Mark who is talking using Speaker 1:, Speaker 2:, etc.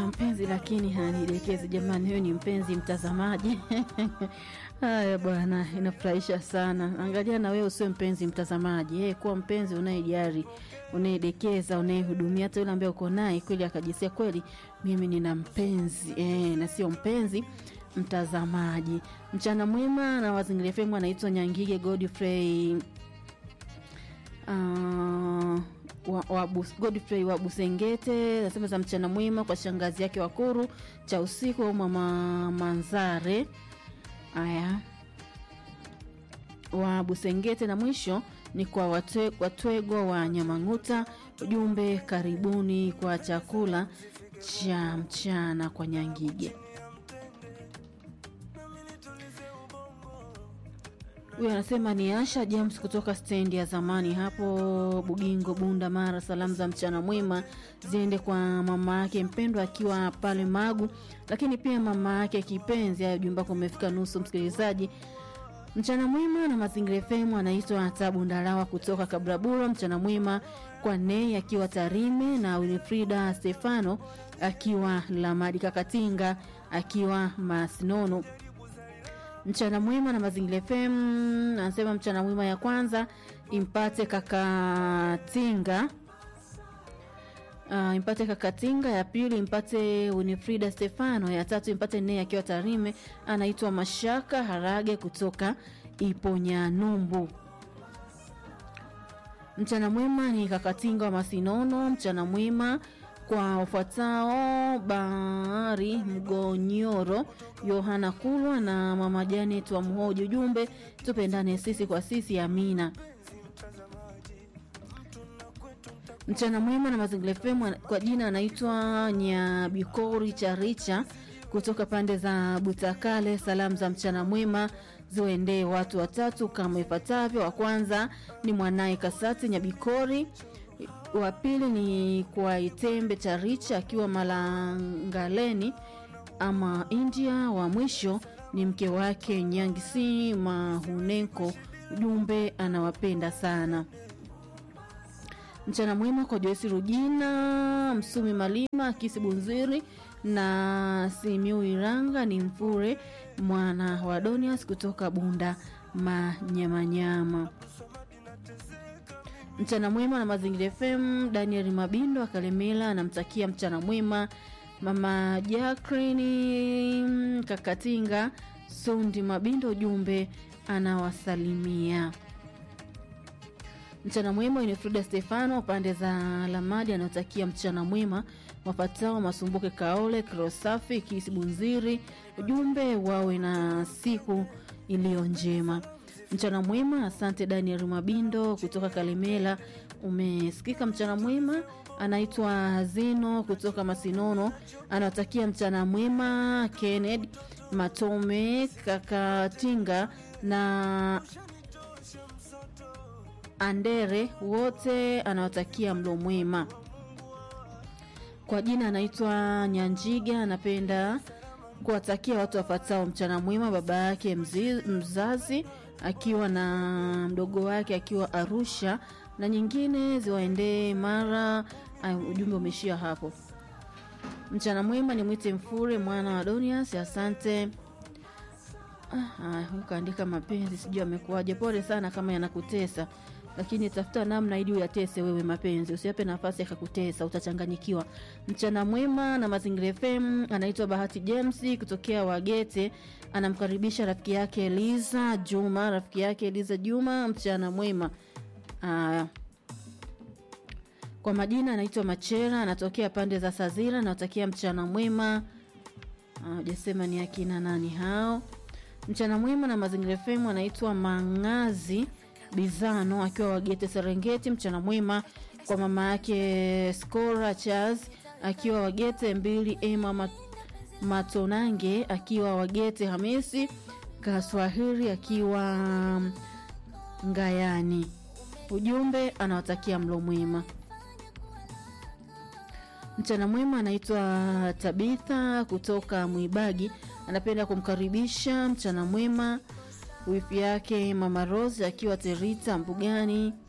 Speaker 1: mpenzi lakini hanidekezi. Jamani, huyu ni mpenzi mtazamaji. Haya bwana, inafurahisha sana. Angalia na wewe usiwe mpenzi mtazamaji, hey, kuwa mpenzi unayejari, unayedekeza, unayehudumia. Hata yule ambaye uko naye kweli akajisia kweli, mimi nina mpenzi eh, na sio mpenzi mtazamaji. Mchana mwema na Mazingira FM, anaitwa Nyangige Godfrey uh, wa, wa Bus, Godfrey wa Busengete nasema za mchana mwema kwa shangazi yake Wakuru cha usiku au mama Manzare haya wa Busengete, na mwisho ni kwa watwe, Watwegwa wa Nyamang'uta. Ujumbe, karibuni kwa chakula cha mchana kwa Nyangige. Huyu anasema ni Asha James kutoka stendi ya zamani hapo Bugingo, Bunda, Mara. Salamu za mchana mwema ziende kwa mama yake mpendwa akiwa pale Magu, lakini pia mama yake kipenzi. Hayo jumba kwa umefika nusu, msikilizaji. Mchana mwema na Mazingira FM, anaitwa Tabu Ndalawa kutoka Kabrabura. Mchana mwema kwa Nei akiwa Tarime na Winifrida Stefano akiwa Lamadi, Kakatinga akiwa Masinono mchana mwema na Mazingira FM anasema mchana mwema ya kwanza impate Kakatinga, uh, impate Kakatinga, ya pili impate Winifrida Stefano, ya tatu impate Nei akiwa Tarime. Anaitwa Mashaka Harage kutoka Iponyanumbu. Mchana mwema ni Kakatinga wa Masinono. Mchana mwema kwa ufuatao Bahari Mgonyoro, Yohana Kulwa na mama Janet wa Mhoji. Ujumbe, tupendane sisi kwa sisi, amina. Mchana mwema na Mazingira FM, kwa jina anaitwa Nyabikori Charicha kutoka pande za Butakale. Salamu za mchana mwema ziwaendee watu watatu kama ifuatavyo. Wa kwanza ni mwanaye Kasati Nyabikori wa pili ni kwa Itembe Charicha akiwa Malangaleni ama India. Wa mwisho ni mke wake Nyangisi Mahunenko. Ujumbe, anawapenda sana. Mchana mwema kwa Joyce Rujina Msumi Malima Kisi Bunziri na Simiu Iranga ni Mfure mwana wa Donias kutoka Bunda Manyamanyama. Mchana mwema na Mazingira FM. Daniel Mabindo akalemela anamtakia mchana mwema mama Jacqueline Kakatinga Sundi Mabindo, ujumbe anawasalimia. Mchana mwema ni Frida Stefano pande za Lamadi anaotakia mchana mwema wapatao Masumbuke Kaole Krosafi Kisi Bunziri, ujumbe wawe na siku iliyo njema. Mchana mwema. Asante Daniel Mabindo kutoka Kalemela, umesikika. Mchana mwema. Anaitwa Zino kutoka Masinono, anawatakia mchana mwema Kennedy Matome Kakatinga na Andere wote, anawatakia mlo mwema. Kwa jina anaitwa Nyanjiga, anapenda kuwatakia watu wafatao mchana mwema, baba yake mzazi akiwa na mdogo wake akiwa Arusha na nyingine ziwaendee Mara. Ujumbe umeishia hapo. Mchana mwema ni mwite Mfure mwana wa Donias, asante. Ah, ukaandika mapenzi, sijui amekuwaje. Pole sana kama yanakutesa, lakini tafuta namna ili uyatese wewe mapenzi, usiape nafasi yakakutesa, utachanganyikiwa. Mchana mwema na Mazingira FM, anaitwa Bahati James kutokea Wagete, anamkaribisha rafiki yake Eliza Juma, rafiki yake Eliza Juma, mchana mwema. Aya, kwa majina anaitwa Machera, anatokea pande za Sazira, anatakia mchana mwema. Hajasema ni akina nani hao. Mchana mwema na Mazingira FM, anaitwa Mangazi Bizano akiwa Wagete Serengeti. Mchana mwema kwa mama yake Skora Charles akiwa Wagete mbili, Ema Matonange akiwa Wagete, Hamisi Kaswahili akiwa Ngayani. Ujumbe anawatakia mlo mwema. Mchana mwema anaitwa Tabitha kutoka Mwibagi, anapenda kumkaribisha mchana mwema wifi yake mama Rose akiwa Terita Mbugani.